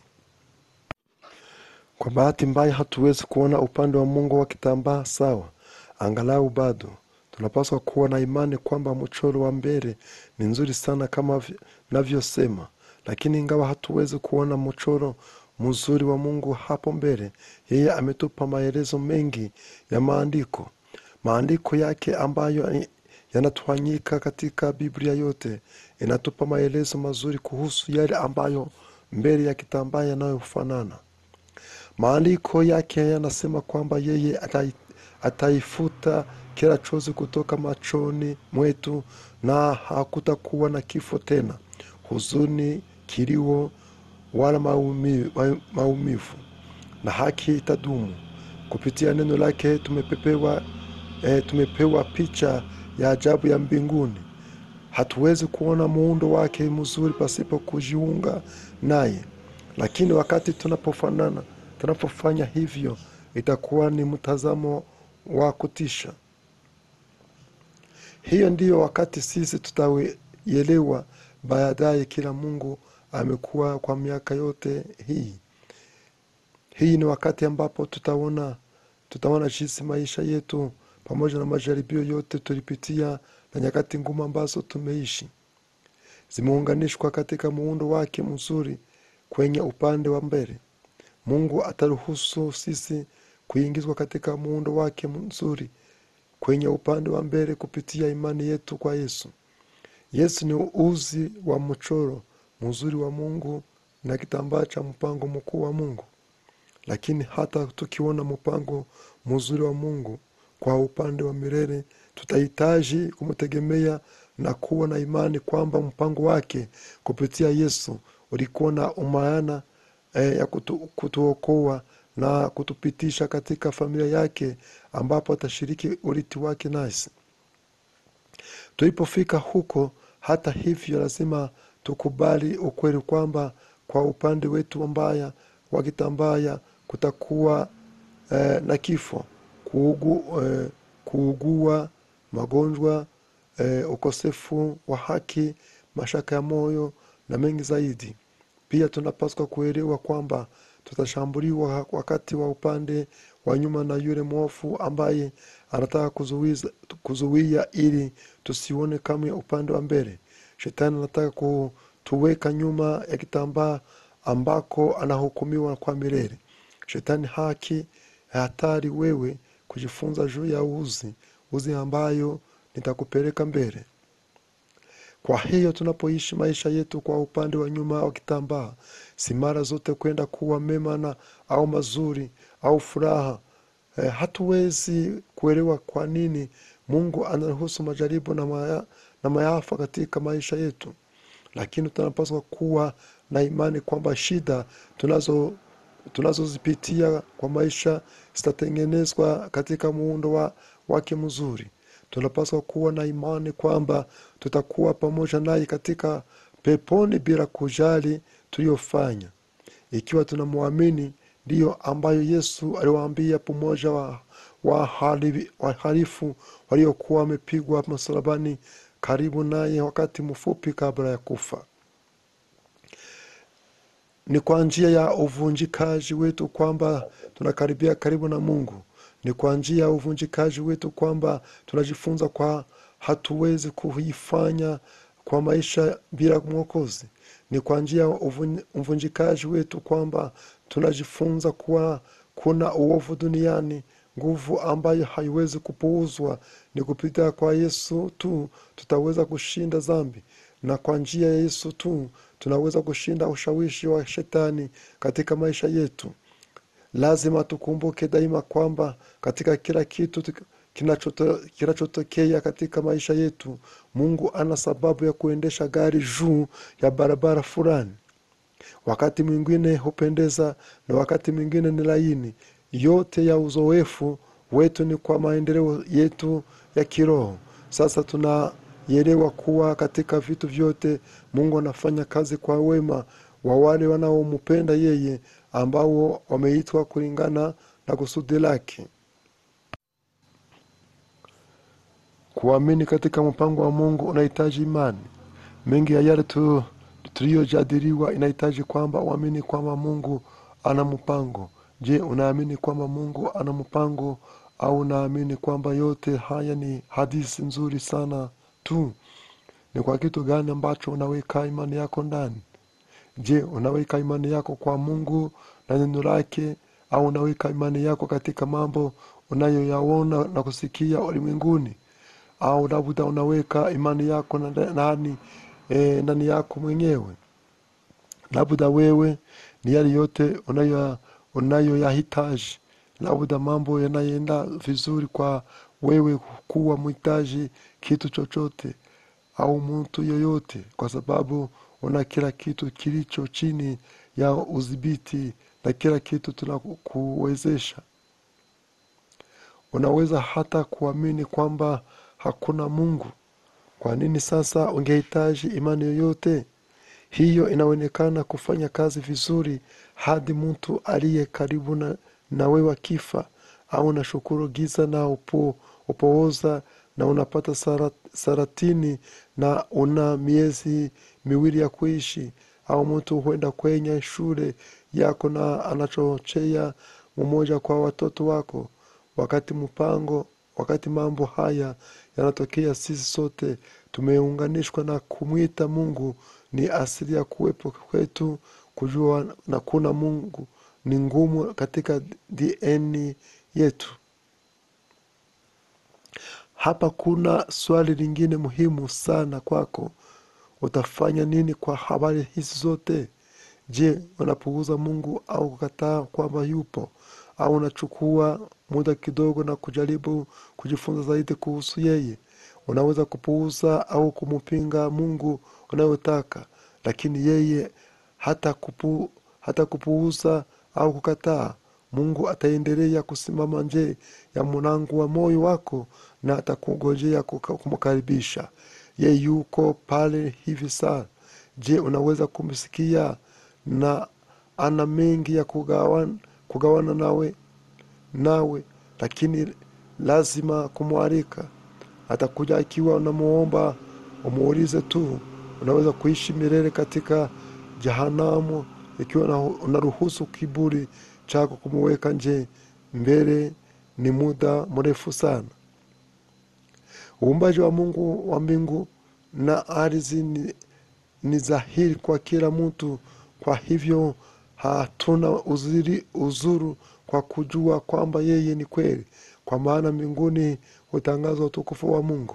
kwa bahati mbaya hatuwezi kuona upande wa mungu wa kitambaa sawa angalau bado tunapaswa kuwa na imani kwamba mchoro wa mbele ni nzuri sana kama vi- navyosema lakini ingawa hatuwezi kuona mchoro mzuri wa mungu hapo mbele yeye ametupa maelezo mengi ya maandiko maandiko yake ambayo ni- yanatwanyika katika biblia yote inatupa maelezo mazuri kuhusu yale ambayo mbele ya kitambaa yanayofanana maandiko yake yanasema kwamba yeye atai, ataifuta kila chozi kutoka machoni mwetu na hakutakuwa na kifo tena huzuni kilio wala maumi- ma- maumivu na haki itadumu kupitia neno lake tumepepewa e, tumepewa picha ya ajabu ya mbinguni hatuwezi kuona muundo wake mzuri pasipo kujiunga naye lakini wakati tunapofanana tunapofanya hivyo itakuwa ni mtazamo wa kutisha hiyo ndiyo wakati sisi tutaielewa baadaye kila mungu amekuwa kwa miaka yote hii hii ni wakati ambapo tutaona tutaona jinsi maisha yetu pamoja na majaribio yote tulipitia na nyakati ngumu ambazo tumeishi zimeunganishwa katika muundo wake mzuri kwenye upande wa mbele mungu ataruhusu sisi kuingizwa katika muundo wake mzuri kwenye upande wa mbele kupitia imani yetu kwa yesu yesu ni uzi wa mchoro mzuri wa mungu na kitambaa cha mpango mkuu wa mungu lakini hata tukiona mpango mzuri wa mungu kwa upande wa milele tutahitaji kumtegemea na kuwa na imani kwamba mpango wake kupitia yesu ulikuwa na umaana eh, ya kutu, kutuokoa na kutupitisha katika familia yake ambapo atashiriki urithi wake nasi tulipofika huko hata hivyo lazima tukubali ukweli kwamba kwa upande wetu mbaya wa kitambaya kutakuwa eh, na kifo kuugu, eh, kuugua magonjwa eh, ukosefu wa haki mashaka ya moyo na mengi zaidi pia tunapaswa kuelewa kwamba tutashambuliwa wakati wa upande wa nyuma na yule mwofu ambaye anataka kuzuiza- kuzuia ili tusione kama upande wa mbele shetani anataka kutuweka nyuma ya kitambaa ambako anahukumiwa kwa milele shetani haki hatari wewe kujifunza juu ya uzi uzi ambayo nitakupeleka mbele kwa hiyo tunapoishi maisha yetu kwa upande wa nyuma wa kitambaa si mara zote kwenda kuwa mema na au mazuri au furaha e, hatuwezi kuelewa kwa nini mungu anaruhusu majaribu na, maya, na mayafa katika maisha yetu lakini tunapaswa kuwa na imani kwamba shida tunazo tunazozipitia kwa maisha zitatengenezwa katika muundo wa, wake mzuri tunapaswa kuwa na imani kwamba tutakuwa pamoja naye katika peponi bila kujali tuliyofanya ikiwa tunamwamini ndiyo ambayo yesu aliwaambia pamoja wa wahali- wahalifu waliokuwa wamepigwa msalabani karibu naye wakati mfupi kabla ya kufa ni kwa njia ya uvunjikaji wetu kwamba tunakaribia karibu na mungu ni kwa njia ya uvunjikaji wetu kwamba tunajifunza kwa hatuwezi kuifanya kwa maisha bila mwokozi ni kwa njia ya uvun- uvunjikaji wetu kwamba tunajifunza kuwa kuna uovu duniani nguvu ambayo haiwezi kupuuzwa ni kupitia kwa yesu tu tutaweza kushinda dhambi na kwa njia ya yesu tu tunaweza kushinda ushawishi wa shetani katika maisha yetu lazima tukumbuke daima kwamba katika kila kitu tu- kinachoto- kinachotokea katika maisha yetu mungu ana sababu ya kuendesha gari juu ya barabara fulani wakati mwingine hupendeza na wakati mwingine ni laini yote ya uzoefu wetu ni kwa maendeleo yetu ya kiroho sasa tunaelewa kuwa katika vitu vyote mungu anafanya kazi kwa wema wa wale wanaompenda yeye ambao wameitwa kulingana na kusudi lake kuamini katika mpango wa mungu unahitaji imani mengi ya yale tu tuliyojadiliwa inahitaji kwamba uamini kwamba mungu ana mpango je unaamini kwamba mungu ana mpango au unaamini kwamba yote haya ni hadithi nzuri sana tu ni kwa kitu gani ambacho unaweka imani yako ndani je unaweka imani yako kwa mungu na neno lake au unaweka imani yako katika mambo unayoyaona na kusikia ulimwenguni au labda unaweka imani yako na nani e, ndani yako mwenyewe labda wewe ni yale yote unayo- unayoyahitaji labda mambo yanayoenda vizuri kwa wewe kuwa mhitaji kitu chochote au mtu yoyote kwa sababu una kila kitu kilicho chini ya udhibiti na kila kitu tunakuwezesha unaweza hata kuamini kwamba hakuna mungu kwa nini sasa ungehitaji imani yoyote hiyo inaonekana kufanya kazi vizuri hadi mtu aliye karibu na, na wewe akifa au nashukuru giza na upo, upooza na unapata sara, saratini na una miezi miwili ya kuishi au mtu huenda kwenye shule yako na anachochea mmoja kwa watoto wako wakati mpango wakati mambo haya yanatokea sisi sote tumeunganishwa na kumwita mungu ni asili ya kuwepo kwetu kujua na kuna mungu ni ngumu katika dn yetu hapa kuna swali lingine muhimu sana kwako utafanya nini kwa habari hizi zote je unapuuza mungu au kukataa kwamba yupo au unachukua muda kidogo na kujaribu kujifunza zaidi kuhusu yeye unaweza kupuuza au kumpinga mungu unayotaka lakini yeye hata, kupu, hata kupuuza au kukataa mungu ataendelea kusimama nje ya mlango wa moyo wako na atakungojea kuka- kumkaribisha ye yuko pale hivi saa je unaweza kumsikia na ana mengi ya kugawana, kugawana nawe nawe lakini lazima kumwalika atakuja ikiwa unamuomba umuulize tu unaweza kuishi milele katika jehanamu ikiwa una- unaruhusu kiburi chako kumuweka nje mbele ni muda mrefu sana uumbaji wa mungu wa mbingu na ardhi ni, ni dhahiri kwa kila mtu kwa hivyo hatuna uzuri, uzuru kwa kujua kwamba yeye ni kweli kwa maana mbinguni hutangazwa utukufu wa mungu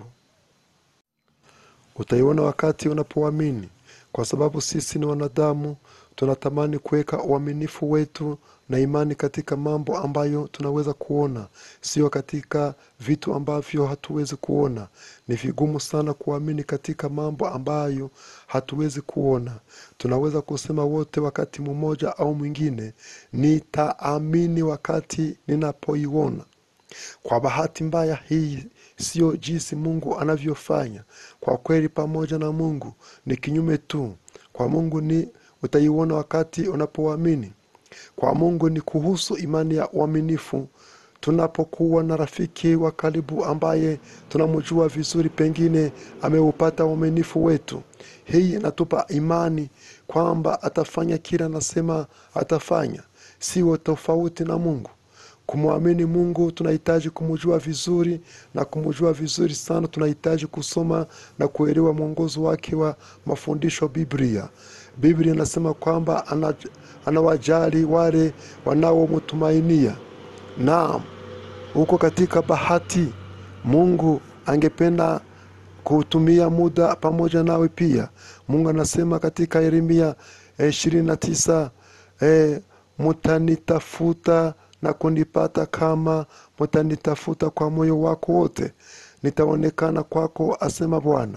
utaiona wakati unapoamini kwa sababu sisi ni wanadamu tunatamani kuweka uaminifu wetu na imani katika mambo ambayo tunaweza kuona sio katika vitu ambavyo hatuwezi kuona ni vigumu sana kuamini katika mambo ambayo hatuwezi kuona tunaweza kusema wote wakati mmoja au mwingine nitaamini wakati ninapoiona kwa bahati mbaya hii siyo jinsi mungu anavyofanya kwa kweli pamoja na mungu ni kinyume tu kwa mungu ni utaiona wakati unapoamini kwa mungu ni kuhusu imani ya uaminifu tunapokuwa na rafiki wa karibu ambaye tunamjua vizuri pengine ameupata uaminifu wetu hii inatupa imani kwamba atafanya kila anasema atafanya siwo tofauti na mungu kumwamini mungu tunahitaji kumjua vizuri na kumjua vizuri sana tunahitaji kusoma na kuelewa mwongozo wake wa mafundisho biblia biblia inasema kwamba ana, anawajali wale wanaomtumainia naam huko katika bahati mungu angependa kutumia muda pamoja nawe pia mungu anasema katika yeremia ishirini na tisa eh, mutanitafuta na kunipata kama mutanitafuta kwa moyo wako wote nitaonekana kwako asema bwana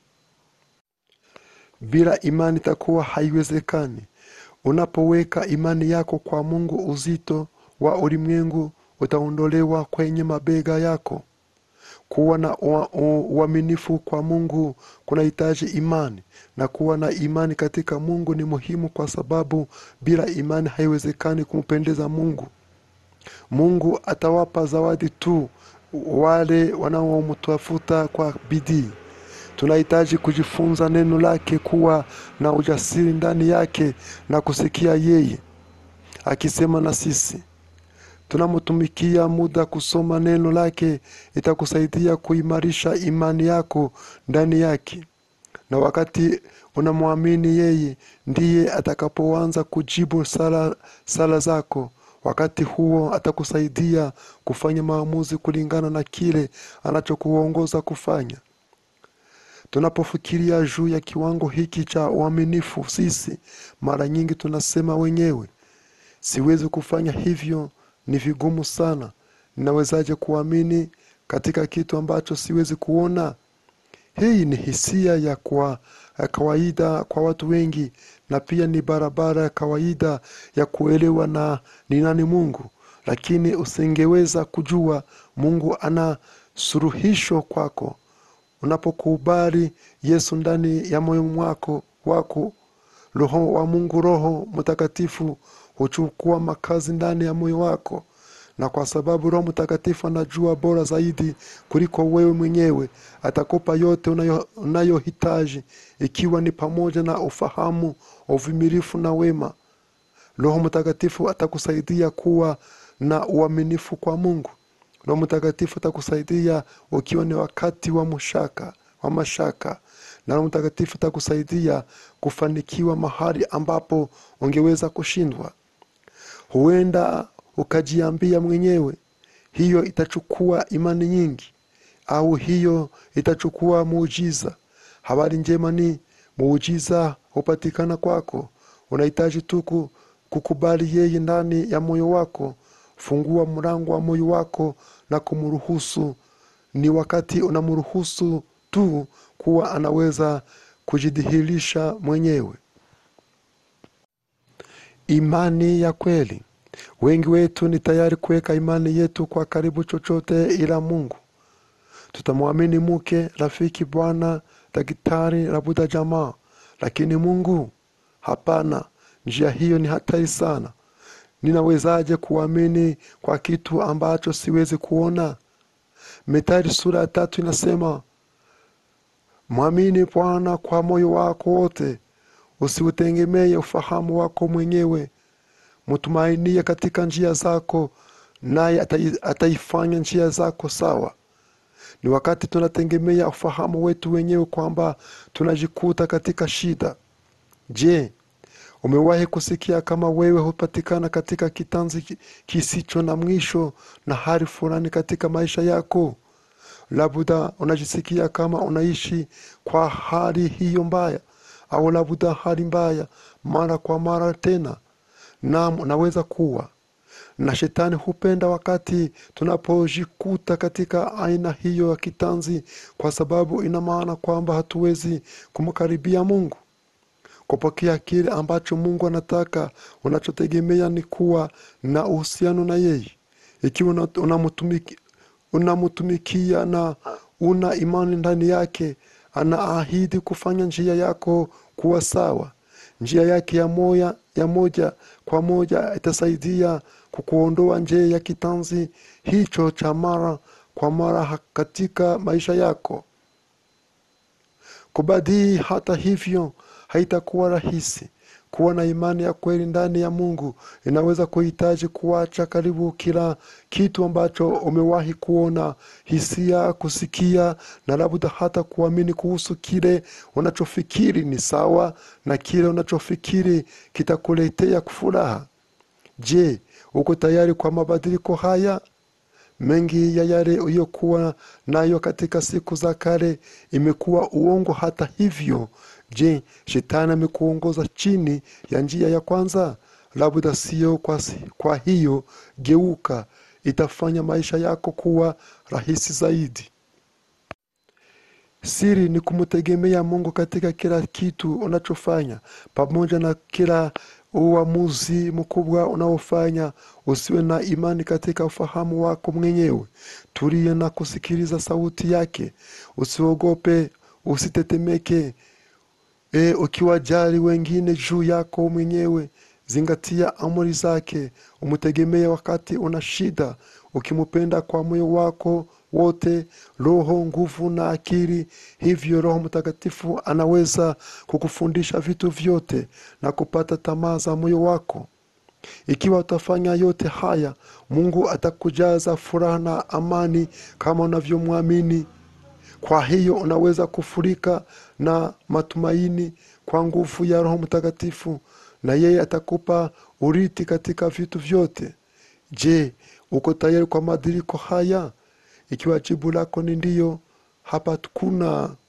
bila imani itakuwa haiwezekani unapoweka imani yako kwa mungu uzito wa ulimwengu utaondolewa kwenye mabega yako kuwa na ua- u- uaminifu kwa mungu kunahitaji imani na kuwa na imani katika mungu ni muhimu kwa sababu bila imani haiwezekani kumpendeza mungu mungu atawapa zawadi tu wale wanaomtafuta kwa bidii tunahitaji kujifunza neno lake kuwa na ujasiri ndani yake na kusikia yeye akisema na sisi tunamtumikia muda kusoma neno lake itakusaidia kuimarisha imani yako ndani yake na wakati unamwamini yeye ndiye atakapoanza kujibu sala, sala zako wakati huo atakusaidia kufanya maamuzi kulingana na kile anachokuongoza kufanya tunapofikiria juu ya kiwango hiki cha uaminifu sisi mara nyingi tunasema wenyewe siwezi kufanya hivyo ni vigumu sana ninawezaje kuamini katika kitu ambacho siwezi kuona hii ni hisia ya, kwa, ya kawaida kwa watu wengi na pia ni barabara ya kawaida ya kuelewa na ni nani mungu lakini usingeweza kujua mungu ana suruhisho kwako unapokubali yesu ndani ya moyo mwako wako roho wa mungu roho mtakatifu huchukua makazi ndani ya moyo wako na kwa sababu roho mtakatifu anajua bora zaidi kuliko wewe mwenyewe atakupa yote unayo- unayohitaji ikiwa ni pamoja na ufahamu uvumilifu na wema roho mtakatifu atakusaidia kuwa na uaminifu kwa mungu roho mtakatifu atakusaidia ukiwa ni wakati wa mashaka wa mashaka na roho mtakatifu atakusaidia kufanikiwa mahali ambapo ungeweza kushindwa huenda ukajiambia mwenyewe hiyo itachukua imani nyingi au hiyo itachukua muujiza habari njema ni muujiza hupatikana kwako unahitaji tu ku- kukubali yeye ndani ya moyo wako fungua mlango wa moyo wako na kumruhusu ni wakati unamruhusu tu kuwa anaweza kujidhihirisha mwenyewe imani ya kweli wengi wetu ni tayari kuweka imani yetu kwa karibu chochote ila mungu tutamwamini mke rafiki bwana daktari labuda jamaa lakini mungu hapana njia hiyo ni hatari sana ninawezaje kuamini kwa kitu ambacho siwezi kuona methali sura ya tatu inasema mwamini bwana kwa moyo wako wote usiutegemee ufahamu wako mwenyewe mtumainie katika njia zako naye atai- ataifanya njia zako sawa ni wakati tunategemea ufahamu wetu wenyewe kwamba tunajikuta katika shida je umewahi kusikia kama wewe hupatikana katika kitanzi ki- kisicho na mwisho na hali fulani katika maisha yako labda unajisikia kama unaishi kwa hali hiyo mbaya au labda hali mbaya mara kwa mara tena nam unaweza kuwa na shetani hupenda wakati tunapojikuta katika aina hiyo ya kitanzi kwa sababu ina maana kwamba hatuwezi kumkaribia mungu kupokea kile ambacho mungu anataka unachotegemea ni kuwa na uhusiano na yeye ikiwa una- unamtumiki- unamtumikia na una imani ndani yake anaahidi kufanya njia yako kuwa sawa njia yake ya moya ya moja kwa moja itasaidia kukuondoa nje ya kitanzi hicho cha mara kwa mara ha- katika maisha yako kubadii hata hivyo haitakuwa rahisi kuwa na imani ya kweli ndani ya mungu inaweza kuhitaji kuacha karibu kila kitu ambacho umewahi kuona hisia kusikia na labda hata kuamini kuhusu kile unachofikiri ni sawa na kile unachofikiri kitakuletea furaha je uko tayari kwa mabadiliko haya mengi ya yale uliyokuwa nayo katika siku za kale imekuwa uongo hata hivyo je shetani amekuongoza chini ya njia ya kwanza labda sio kwa, si- kwa hiyo geuka itafanya maisha yako kuwa rahisi zaidi siri ni kumtegemea mungu katika kila kitu unachofanya pamoja na kila uamuzi mkubwa unaofanya usiwe na imani katika ufahamu wako mwenyewe tulie na kusikiliza sauti yake usiogope usitetemeke e, ukiwajali wengine juu yako mwenyewe zingatia amri zake umtegemee wakati una shida ukimupenda kwa moyo wako wote roho nguvu na akili hivyo roho mtakatifu anaweza kukufundisha vitu vyote na kupata tamaa za moyo wako ikiwa utafanya yote haya mungu atakujaza furaha na amani kama unavyomwamini kwa hiyo unaweza kufurika na matumaini kwa nguvu ya roho mtakatifu na yeye atakupa urithi katika vitu vyote je uko tayari kwa mabadiliko haya ikiwa jibu lako ni ndiyo hapa kuna